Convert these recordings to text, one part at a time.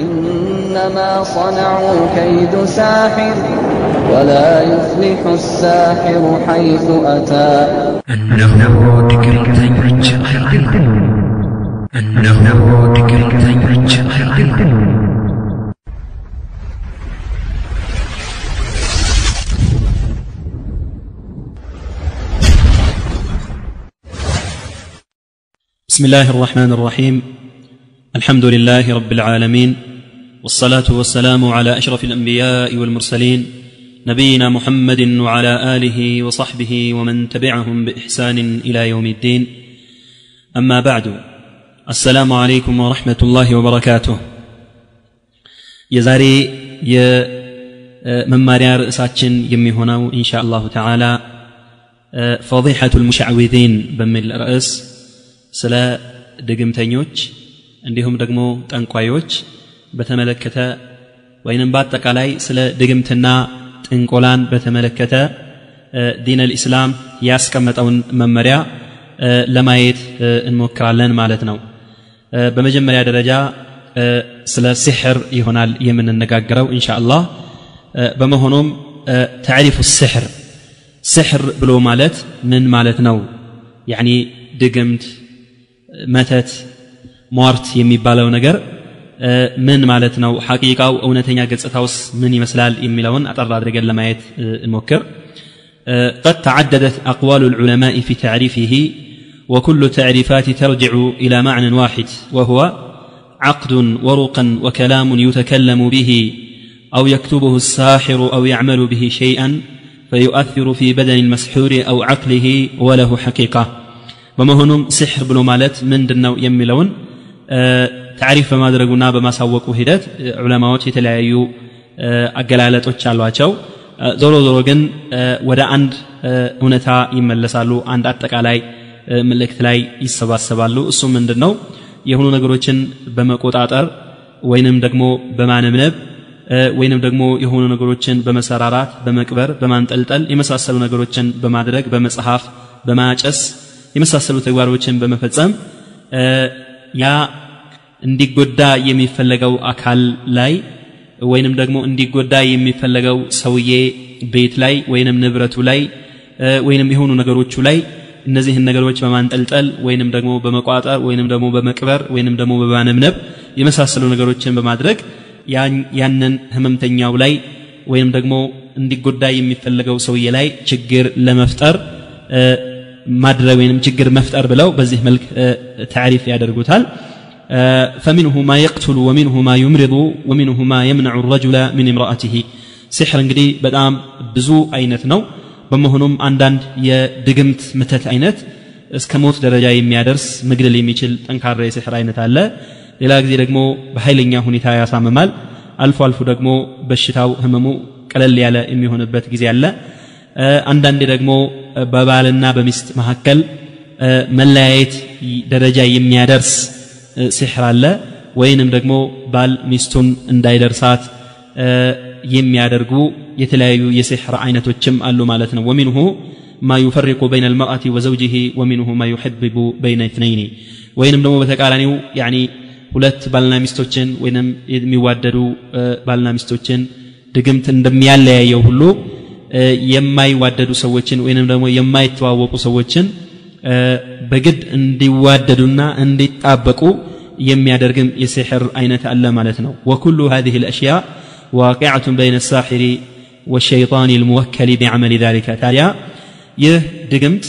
إنما صنعوا كيد ساحر ولا يفلح الساحر حيث أتى እነሆ ትዕቢተኞች አይደሉም እነሆ ትዕቢተኞች አይደሉም بسم الله الرحمن الرحيم الحمد لله رب العالمين والصلاة والسلام على أشرف الأنبياء والمرسلين نبينا محمد وعلى آله وصحبه ومن تبعهم بإحسان إلى يوم الدين أما بعد السلام عليكم ورحمة الله وبركاته የዛሬ የመማሪያ ርዕሳችን የሚሆነው ኢንሻ አላሁ ተዓላ ፈضيحة المشعوذين በሚል ርዕስ ስለ ድግምተኞች እንዲሁም ደግሞ ጠንቋዮች በተመለከተ ወይንም በአጠቃላይ ስለ ድግምትና ጥንቆላን በተመለከተ ዲን አልኢስላም ያስቀመጠውን መመሪያ ለማየት እንሞክራለን ማለት ነው በመጀመሪያ ደረጃ ስለ ሲሕር ይሆናል የምንነጋገረው ኢንሻ አላህ በመሆኑም ተዕሪፉ ስሕር ስሕር ብሎ ማለት ምን ማለት ነው ያኒ ድግምት መተት ሟርት የሚባለው ነገር ምን ማለት ነው ሐቂቃው እውነተኛ ገጽታውስ ምን ይመስላል የሚለውን አጠር አድርገን ለማየት እንሞክር قد تعددت أقوال العلماء في تعريفه وكل التعريفات ترجع إلى معنى واحد وهو عقد ورقا وكلام يتكلم به أو يكتبه الساحر أو يعمل به شيئا فيؤثر في بدن المسحور أو عقله وله حقيقة በመሆኑም ሲሕር ብሎ ማለት ምንድን ነው የሚለውን ታሪፍ በማድረጉና በማሳወቁ ሂደት ዑለማዎች የተለያዩ አገላለጦች አሏቸው ዞሮ ዞሮ ግን ወደ አንድ እውነታ ይመለሳሉ አንድ አጠቃላይ ምልክት ላይ ይሰባሰባሉ እሱ ምንድን ነው የሆኑ ነገሮችን በመቆጣጠር ወይንም ደግሞ በማነብነብ ወይንም ደግሞ የሆኑ ነገሮችን በመሰራራት በመቅበር በማንጠልጠል የመሳሰሉ ነገሮችን በማድረግ በመጽሐፍ በማጨስ የመሳሰሉ ተግባሮችን በመፈጸም ያ እንዲጎዳ የሚፈለገው አካል ላይ ወይንም ደግሞ እንዲጎዳ የሚፈለገው ሰውዬ ቤት ላይ ወይንም ንብረቱ ላይ ወይንም የሆኑ ነገሮቹ ላይ እነዚህን ነገሮች በማንጠልጠል ወይንም ደግሞ በመቋጠር ወይንም ደግሞ በመቅበር ወይንም ደግሞ በማነብነብ የመሳሰሉ ነገሮችን በማድረግ ያንን ህመምተኛው ላይ ወይንም ደግሞ እንዲጎዳ የሚፈለገው ሰውዬ ላይ ችግር ለመፍጠር ማድረግ ወይም ችግር መፍጠር ብለው በዚህ መልክ ታሪፍ ያደርጉታል فمنه ما يقتل ومنه ما يمرض ومنه ما يمنع الرجل من امرأته سحر እንግዲህ በጣም ብዙ አይነት ነው በመሆኑም አንዳንድ የድግምት ምተት አይነት እስከ ሞት ደረጃ የሚያደርስ መግደል የሚችል ጠንካራ የስሕር አይነት አለ ሌላ ጊዜ ደግሞ በኃይለኛ ሁኔታ ያሳምማል አልፎ አልፎ ደግሞ በሽታው ህመሙ ቀለል ያለ የሚሆንበት ጊዜ አለ አንዳንዴ ደግሞ በባልና በሚስት መካከል መለያየት ደረጃ የሚያደርስ ሲሕር አለ ወይንም ደግሞ ባል ሚስቱን እንዳይደርሳት የሚያደርጉ የተለያዩ የሲሕር አይነቶችም አሉ ማለት ነው ወሚንሁ ما يفرق بين المرأة وزوجه ومنه ما يحبب بين اثنين ወይንም ደግሞ በተቃራኒው ያኒ ሁለት ባልና ሚስቶችን ወይንም የሚዋደዱ ባልና ሚስቶችን ድግምት እንደሚያለያየው ሁሉ የማይዋደዱ ሰዎችን ወይንም ደግሞ የማይተዋወቁ ሰዎችን በግድ እንዲዋደዱና እንዲጣበቁ የሚያደርግም የሲሕር አይነት አለ ማለት ነው ወኩሉ هذه الأشياء واقعة بين الساحر والشيطان الموكل بعمل ذلك ታዲያ ይህ ድግምት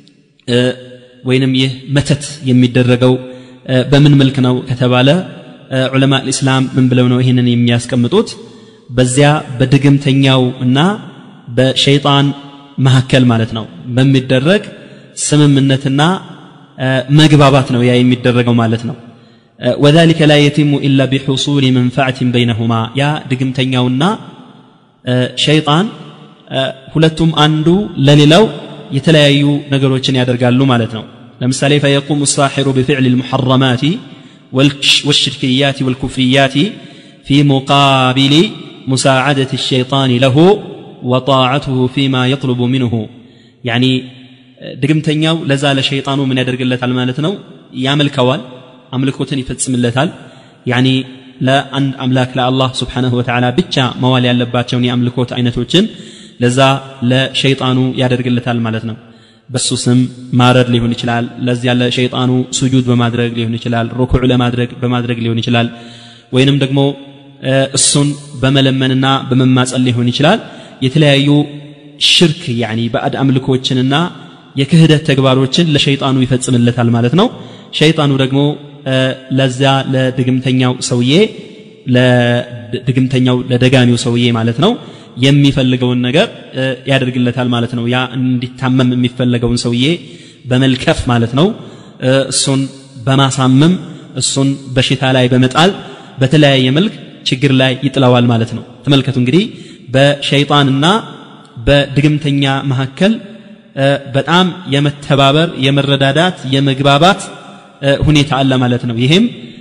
ወይንም ይህ መተት የሚደረገው በምን መልክ ነው ከተባለ ዑለማ ልእስላም ምን ብለው ነው ይህንን የሚያስቀምጡት በዚያ በድግምተኛው እና በሸይጣን መካከል ማለት ነው በሚደረግ ስምምነትና መግባባት ነው ያ የሚደረገው ማለት ነው وذلك لا يتم إلا بحصول منفعة بينهما يا ድግምተኛውና ሸይጣን ሁለቱም አንዱ ለሌላው የተለያዩ ነገሮችን ያደርጋሉ ማለት ነው ለምሳሌ فيقوم الساحر بفعل المحرمات والشركيات والكفريات في مقابل مساعدة الشيطان له وطاعته فيما يطلب منه يعني ድግምተኛው ለዛ ለሸይጣኑ ምን ያደርግለታል ማለት ነው ያመልከዋል አምልኮትን ይፈጽምለታል ያኒ ለአንድ አምላክ ለአላህ ስብሓንሁ ወተዓላ ብቻ መዋል ያለባቸውን የአምልኮት አይነቶችን ለዛ ለሸይጣኑ ያደርግለታል ማለት ነው በሱ ስም ማረድ ሊሆን ይችላል ለዚያ ለሸይጣኑ ስጁድ በማድረግ ሊሆን ይችላል ሩኩዕ ለማድረግ በማድረግ ሊሆን ይችላል ወይንም ደግሞ እሱን በመለመንና በመማጸን ሊሆን ይችላል የተለያዩ ሽርክ ያኒ ባዕድ አምልኮችንና የክህደት ተግባሮችን ለሸይጣኑ ይፈጽምለታል ማለት ነው ሸይጣኑ ደግሞ ለዚያ ለድግምተኛው ሰውዬ ለድግምተኛው ለደጋሚው ሰውዬ ማለት ነው የሚፈልገውን ነገር ያደርግለታል ማለት ነው ያ እንዲታመም የሚፈለገውን ሰውዬ በመልከፍ ማለት ነው እሱን በማሳመም እሱን በሽታ ላይ በመጣል በተለያየ መልክ ችግር ላይ ይጥለዋል ማለት ነው ተመልከቱ እንግዲህ በሸይጣንና በድግምተኛ መካከል በጣም የመተባበር የመረዳዳት የመግባባት ሁኔታ አለ ማለት ነው ይሄም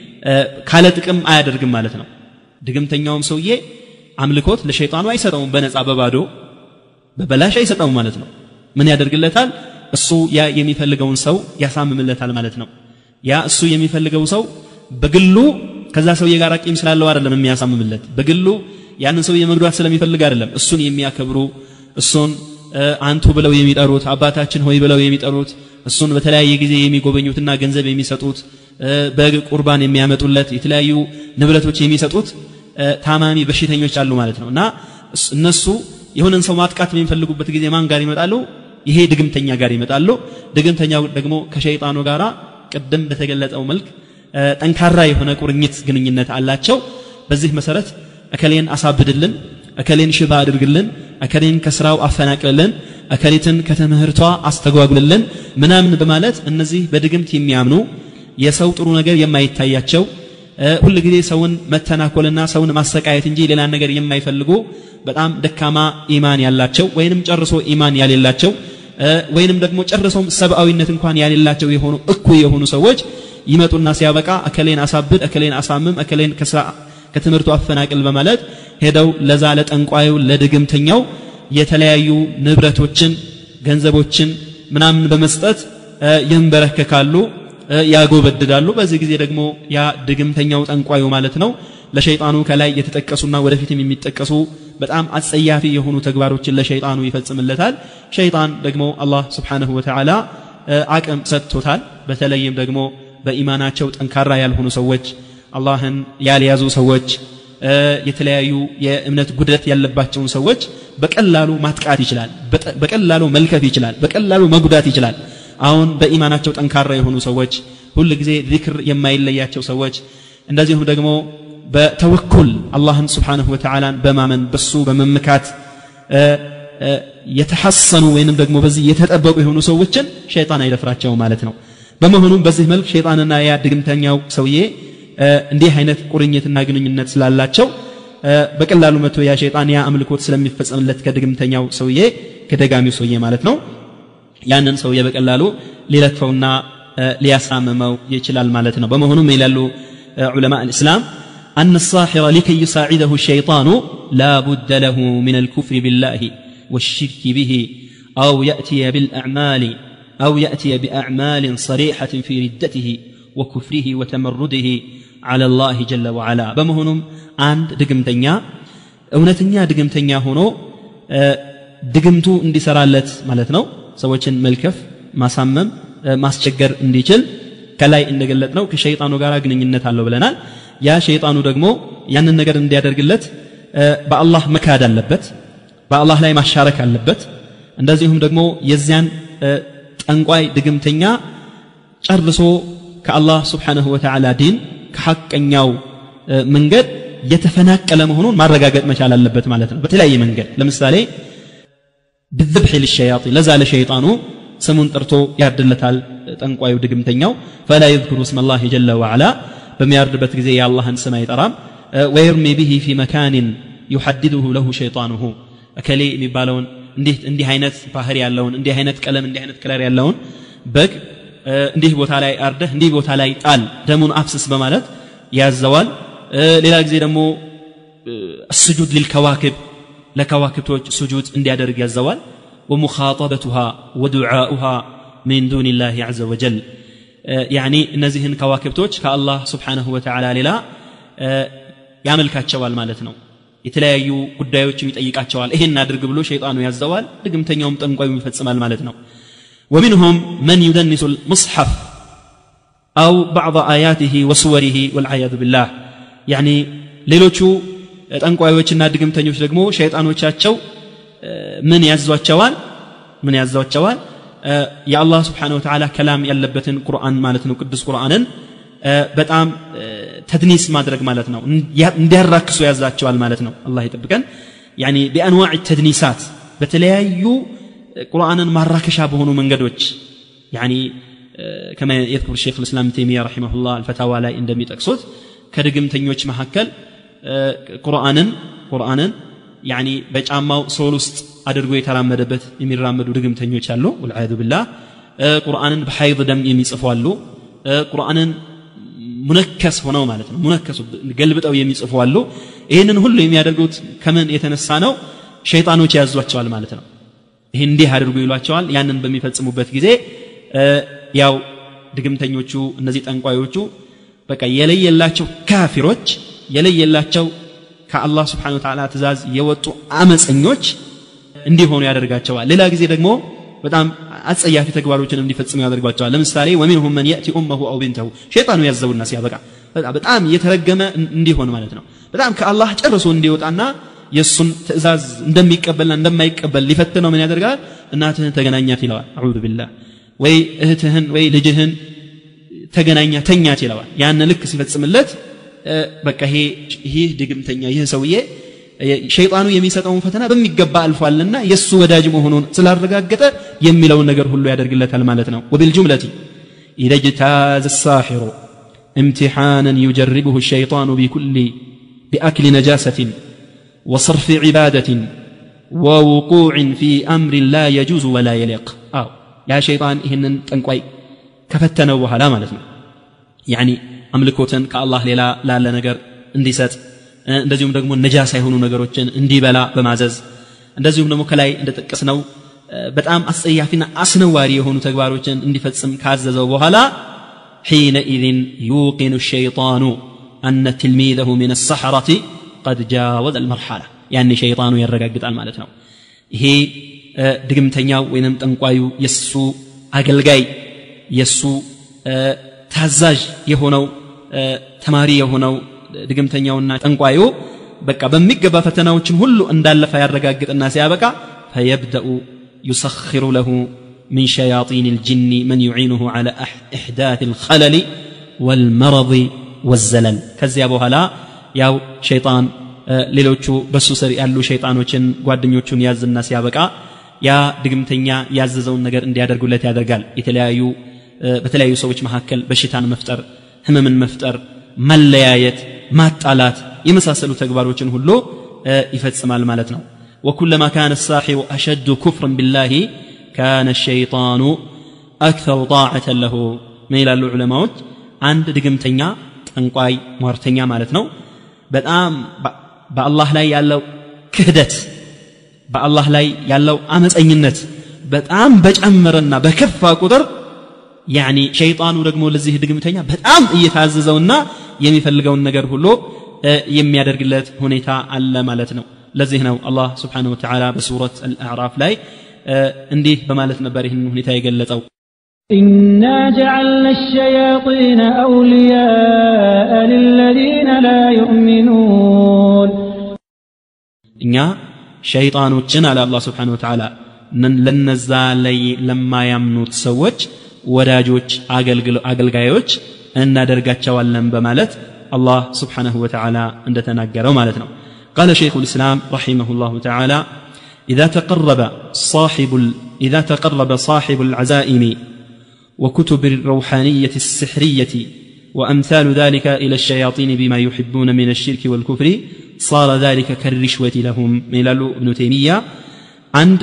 ካለ ጥቅም አያደርግም ማለት ነው ድግምተኛውም ሰውዬ አምልኮት ለሸይጣኑ አይሰጠውም በነፃ በባዶ በበላሽ አይሰጠውም ማለት ነው ምን ያደርግለታል እሱ ያ የሚፈልገውን ሰው ያሳምምለታል ማለት ነው ያ እሱ የሚፈልገው ሰው በግሉ ከዛ ሰውዬ ጋር ቂም ስላለው አይደለም የሚያሳምምለት በግሉ ያንን ሰውዬ መግዷት ስለሚፈልግ አይደለም እሱን የሚያከብሩ እሱን አንቱ ብለው የሚጠሩት አባታችን ሆይ ብለው የሚጠሩት እሱን በተለያየ ጊዜ የሚጎበኙትና ገንዘብ የሚሰጡት በግ ቁርባን የሚያመጡለት የተለያዩ ንብረቶች የሚሰጡት ታማሚ በሽተኞች አሉ ማለት ነው እና እነሱ የሆነን ሰው ማጥቃት በሚፈልጉበት ጊዜ ማን ጋር ይመጣሉ ይሄ ድግምተኛ ጋር ይመጣሉ ድግምተኛው ደግሞ ከሸይጣኑ ጋራ ቅድም በተገለጸው መልክ ጠንካራ የሆነ ቁርኝት ግንኙነት አላቸው በዚህ መሰረት እከሌን አሳብድልን እከሌን ሽባ አድርግልን እከሌን ከስራው አፈናቅልልን እከሌትን ከትምህርቷ አስተጓጉልልን ምናምን በማለት እነዚህ በድግምት የሚያምኑ የሰው ጥሩ ነገር የማይታያቸው ሁል ጊዜ ሰውን መተናኮልና ሰውን ማሰቃየት እንጂ ሌላ ነገር የማይፈልጉ በጣም ደካማ ኢማን ያላቸው ወይንም ጨርሶ ኢማን ያሌላቸው ወይንም ደግሞ ጨርሶም ሰብአዊነት እንኳን ያሌላቸው የሆኑ እኩይ የሆኑ ሰዎች ይመጡና ሲያበቃ እከሌን አሳብድ እከሌን አሳምም እከሌን ከስራ ከትምህርቱ አፈናቅል በማለት ሄደው ለዛ ለጠንቋዩ ለድግምተኛው የተለያዩ ንብረቶችን ገንዘቦችን ምናምን በመስጠት ይንበረከካሉ ያጎበድዳሉ በዚህ ጊዜ ደግሞ ያ ድግምተኛው ጠንቋዩ ማለት ነው ለሸይጣኑ ከላይ የተጠቀሱና ወደፊትም የሚጠቀሱ በጣም አጸያፊ የሆኑ ተግባሮችን ለሸይጣኑ ይፈጽምለታል ሸይጣን ደግሞ አላህ ስብሓንሁ ወተዓላ አቅም ሰጥቶታል በተለይም ደግሞ በኢማናቸው ጠንካራ ያልሆኑ ሰዎች አላህን ያልያዙ ሰዎች የተለያዩ የእምነት ጉድለት ያለባቸውን ሰዎች በቀላሉ ማጥቃት ይችላል በቀላሉ መልከፍ ይችላል በቀላሉ መጉዳት ይችላል አሁን በኢማናቸው ጠንካራ የሆኑ ሰዎች ሁል ጊዜ ዚክር የማይለያቸው ሰዎች እንደዚሁም ደግሞ በተወኩል አላህን ስብሓንሁ ወተዓላን በማመን በሱ በመምካት የተሐሰኑ ወይንም ደግሞ በዚህ የተጠበቁ የሆኑ ሰዎችን ሸይጣን አይደፍራቸውም ማለት ነው በመሆኑም በዚህ መልክ ሸይጣንና ያ ድግምተኛው ሰውዬ እንዲህ አይነት ቁርኝትና ግንኙነት ስላላቸው በቀላሉ መቶ ያ ሸይጣን ያ አምልኮት ስለሚፈጸምለት ከድግምተኛው ሰውዬ ከደጋሚው ሰውዬ ማለት ነው ያንን ሰውዬ በቀላሉ ሊለክፈውና ሊያሳምመው ይችላል ማለት ነው በመሆኑም ይላሉ ዑለማ الإسلام أن الساحر لكي يساعده الشيطان لا بد له من الكفر بالله والشرك به أو يأتي بالأعمال أو يأتي بأعمال صريحة في ردته وكفره وتمرده على الله جل وعلا بمهنم عند دقمتنيا እውነተኛ ድግምተኛ ሆኖ ድግምቱ እንዲሰራለት ማለት ነው ሰዎችን መልከፍ ማሳመም ማስቸገር እንዲችል ከላይ እንደገለጥ ነው ከሸይጣኑ ጋር ግንኙነት አለው ብለናል ያ ሸይጣኑ ደግሞ ያንን ነገር እንዲያደርግለት በአላህ መካድ አለበት በአላህ ላይ ማሻረክ አለበት እንደዚሁም ደግሞ የዚያን ጠንቋይ ድግምተኛ ጨርሶ ከአላህ ስብሓንሁ ወተዓላ ዲን ከሐቀኛው መንገድ የተፈናቀለ መሆኑን ማረጋገጥ መቻል አለበት ማለት ነው በተለያየ መንገድ ለምሳሌ ብዝብሕ ልሸያጢን ለዛ ለሸይጣኑ ስሙን ጠርቶ ያርድለታል ጠንቋዩ ድግምተኛው ፈላ የذክሩ እስመ ላህ ጀለ ወዓላ በሚያርድበት ጊዜ የአላህን ስም አይጠራም ወየርሚ ብሂ ፊ መካንን ዩሐድድሁ ለሁ ሸይጣኑሁ እከሌ የሚባለውን እንዲህ እንዲህ አይነት ባህር ያለውን እንዲህ አይነት ቀለም እንዲህ አይነት ከለር ያለውን በግ እንዲህ ቦታ ላይ አርደህ እንዲህ ቦታ ላይ ጣል ደሙን አፍስስ በማለት ያዘዋል ሌላ ጊዜ ደግሞ ስጁድ ሊልከዋክብ ለከዋክብቶች ስጁድ እንዲያደርግ ያዘዋል ወሙኻጠበቱሃ ወዱዓኡሃ ሚን ዱን ላህ ዘ ወጀል ያኒ እነዚህን ከዋክብቶች ከአላህ ስብሓንሁ ወተዓላ ሌላ ያመልካቸዋል ማለት ነው የተለያዩ ጉዳዮችም ይጠይቃቸዋል ይሄን አድርግ ብሎ ሸይጣኑ ያዘዋል ድግምተኛውም ጠንቋዩ ይፈጽማል ማለት ነው ومنهم من يدنس المصحف أو بعض آياته وصوره والعياذ بالله يعني ሌሎቹ ጠንቋዮችና ድግምተኞች ደግሞ ሸይጣኖቻቸው ምን ያዟቸዋል ምን ያዟቸዋል የአላህ ስብሓን ወተዓላ ከላም ያለበትን ቁርአን ማለት ነው ቅዱስ ቁርአንን በጣም ተድኒስ ማድረግ ማለት ነው እንዲያራክሱ ያዛቸዋል ማለት ነው አላህ ይጠብቀን ያኒ ቢአንዋዕ ተድኒሳት በተለያዩ ቁርአንን ማራከሻ በሆኑ መንገዶች ያኒ ከማ የذكر الشيخ الإسلام تيمية رحمه الله الفتاوى ላይ እንደሚጠቅሱት ከድግምተኞች መካከል ቁርአንን ቁርአንን ያኒ በጫማው ሶል ውስጥ አድርጎ የተራመደበት የሚራመዱ ድግምተኞች አሉ ወልዓያዙ ቢላህ ቁርአንን በሐይድ ደም የሚጽፉ አሉ ቁርአንን ሙነከስ ሆነው ማለት ነው ሙነከሱ ገልብጠው የሚጽፉ አሉ ይህንን ሁሉ የሚያደርጉት ከምን የተነሳ ነው ሸይጣኖች ያዟቸዋል ማለት ነው ይህ እንዲህ አድርጉ ይሏቸዋል ያንን በሚፈጽሙበት ጊዜ ያው ድግምተኞቹ እነዚህ ጠንቋዮቹ በቃ የለየላቸው ካፊሮች የለየላቸው ከአላህ ስብሓን ወተዓላ ትእዛዝ የወጡ አመፀኞች እንዲሆኑ ያደርጋቸዋል ሌላ ጊዜ ደግሞ በጣም አጸያፊ ተግባሮችን እንዲፈጽሙ ያደርጓቸዋል ለምሳሌ ወሚንሁም መን የእቲ ኡመሁ አው ቢንተሁ ሸይጣኑ ያዘውና ሲያበቃ በጣም የተረገመ እንዲሆን ማለት ነው በጣም ከአላህ ጨርሶ እንዲወጣና የእሱን ትእዛዝ እንደሚቀበልና እንደማይቀበል ሊፈትነው ምን ያደርጋል እናትህን ተገናኛት ይለዋል አዑዙ ቢላህ ወይ እህትህን ወይ ልጅህን ተገናኛ ተኛት ይለዋል ያን ልክ ሲፈጽምለት በቃ ይሄ ይህ ድግምተኛ ይህ ሰውዬ ሸይጣኑ የሚሰጠውን ፈተና በሚገባ አልፏልና የእሱ ወዳጅ መሆኑን ስላረጋገጠ የሚለውን ነገር ሁሉ ያደርግለታል ማለት ነው ወቢልጁምለቲ ኢዘ እጅታዘ ሳሒሩ امتحانا يجربه الشيطان بكل بأكل نجاسة وصرف عبادة ووقوع في أمر لا يجوز ولا يليق أو يا شيطان إهنن تنقوي كفتنا وهلا مالتنا يعني أملكوتن كالله لا لا لا نجر انديسات እንደዚሁም ደግሞ ነጃሳ የሆኑ ነገሮችን እንዲበላ በማዘዝ እንደዚሁም ደግሞ ከላይ እንደጠቀስነው በጣም አስጸያፊና አስነዋሪ የሆኑ ተግባሮችን እንዲፈጽም ካዘዘው በኋላ حينئذ يوقن الشيطان أن تلميذه من السحرة قد جاوز المرحلة يعني شيطان يرقق ማለት ነው ይሄ ድግምተኛው ወይንም ጠንቋዩ የሱ አገልጋይ የሱ ታዛዥ የሆነው ተማሪ የሆነው ድግምተኛውና ጠንቋዩ በቃ በሚገባ ፈተናዎችን ሁሉ እንዳለፈ ያረጋግጥና ሲያበቃ ፈየብደኡ ዩሰኽሩ ለሁ من شياطين الجن من يعينه على إحداث الخلل والمرض والزلل ከዚያ በኋላ ያው ሸይጣን ሌሎቹ በሱ ስር ያሉ ሸይጣኖችን ጓደኞቹን ያዝና ሲያበቃ ያ ድግምተኛ ያዘዘውን ነገር እንዲያደርጉለት ያደርጋል የተለያዩ በተለያዩ ሰዎች መካከል በሽታን መፍጠር ህመምን መፍጠር መለያየት ማጣላት የመሳሰሉ ተግባሮችን ሁሉ ይፈጽማል ማለት ነው وكلما كان الساحر أشد كفرا بالله كان الشيطان أكثر طاعة له من إلى العلماء عند دقمتنيا ጠንቋይ ሟርተኛ ማለት ነው በጣም በአላህ ላይ ያለው ክህደት በአላህ ላይ ያለው አመፀኝነት በጣም በጨመረና በከፋ ቁጥር ያኒ ሸይጣኑ ደግሞ ለዚህ ድግምተኛ በጣም እየታዘዘውና የሚፈልገውን ነገር ሁሉ የሚያደርግለት ሁኔታ አለ ማለት ነው ለዚህ ነው አላህ ስብሓንሁ ወተዓላ በሱረት አልአዕራፍ ላይ እንዲህ በማለት ነበር ይህን ሁኔታ የገለጸው إنا جعلنا الشياطين أولياء للذين لا يؤمنون እኛ ሸይጣኖችን አለ አላህ ስብሓን ወተዓላ ለነዛ ላይ ለማያምኑት ሰዎች ወዳጆች አገልጋዮች እናደርጋቸዋለን በማለት الله سبحانه وتعالى عند تناقره مالتنا قال شيخ الإسلام رحمه الله تعالى إذا تقرب صاحب إذا تقرب صاحب العزائم وكتب الروحانية السحرية وأمثال ذلك إلى الشياطين بما يحبون من الشرك والكفر صار ذلك كالرشوة لهم ميلال ابن تيمية عند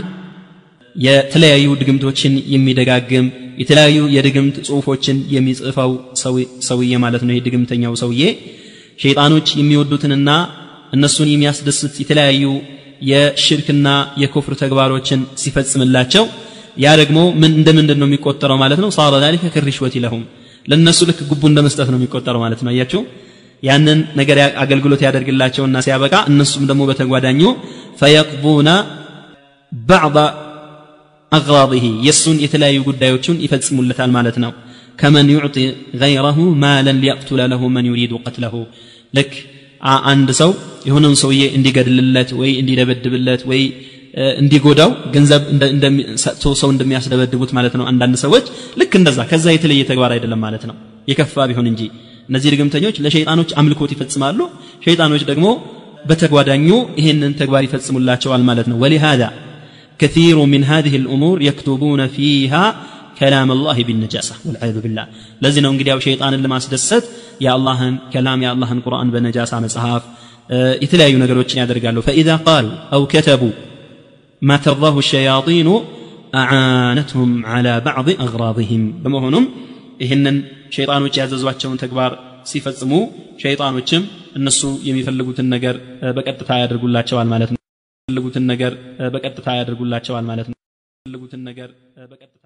የተለያዩ ድግምቶችን የሚደጋግም የተለያዩ የድግምት ጽሁፎችን የሚጽፈው ሰውዬ ማለት ነው ይህ ድግምተኛው ሰውዬ ሸይጣኖች የሚወዱትንና እነሱን የሚያስደስት የተለያዩ የሽርክና የኩፍር ተግባሮችን ሲፈጽምላቸው ያ ደግሞ ምን እንደ ምንድን ነው የሚቆጠረው ማለት ነው ሳረ ዛሊከ ከሪሽወት ለሁም ለእነሱ ልክ ጉቡ እንደ መስጠት ነው የሚቆጠረው ማለት ነው አያችሁ ያንን ነገር ያ- አገልግሎት ያደርግላቸውና ሲያበቃ እነሱም ደግሞ በተጓዳኙ ፈየቅቡና ባዕض አግራضህ የእሱን የተለያዩ ጉዳዮችን ይፈጽሙለታል ማለት ነው ከመን ዩዕጢ ገይረሁ ማለን ሊየቅቱለ ለሁ መን ዩሪዱ ቀትለሁ ልክ አ- አንድ ሰው የሆነውን ሰውዬ እንዲገድልለት ወይ እንዲደበድብለት ወይ እ፣ እንዲጎዳው ገንዘብ እንደ- እንደሚ- ሰጥቶ ሰው እንደሚያስደበድቡት ማለት ነው አንዳንድ ሰዎች ልክ እንደዛ ከዛ የተለየ ተግባር አይደለም ማለት ነው የከፋ ቢሆን እንጂ እነዚህ ድግምተኞች ለሸይጣኖች አምልኮት ይፈጽማሉ ሸይጣኖች ደግሞ በተጓዳኙ ይህንን ተግባር ይፈጽሙላቸዋል ማለት ነው ወሊሃذا كثير من هذه الأمور يكتبون فيها كلام الله بالنجاسة والعياذ بالله لازم እንግዲህ ያው ሸይጣንን ለማስደሰት የአላህን ከላም የአላህን ቁርአን በነጃሳ መጽሐፍ እ፣ የተለያዩ ነገሮችን ያደርጋሉ فإذا قالوا أو كتبوا ما ترضاه الشياطين أعانتهم على بعض أغراضهم በመሆኑም ይህንን ሸይጣኖች ያዘዟቸውን ተግባር ሲፈጽሙ ሸይጣኖችም እነሱ የሚፈልጉትን ነገር እ፣ በቀጥታ ያደርጉላቸዋል ማለት ነው የሚፈልጉትን ነገር እ፣ በቀጥታ ያደርጉላቸዋል ማለት ነው የሚፈልጉትን ነገር እ፣ በቀጥታ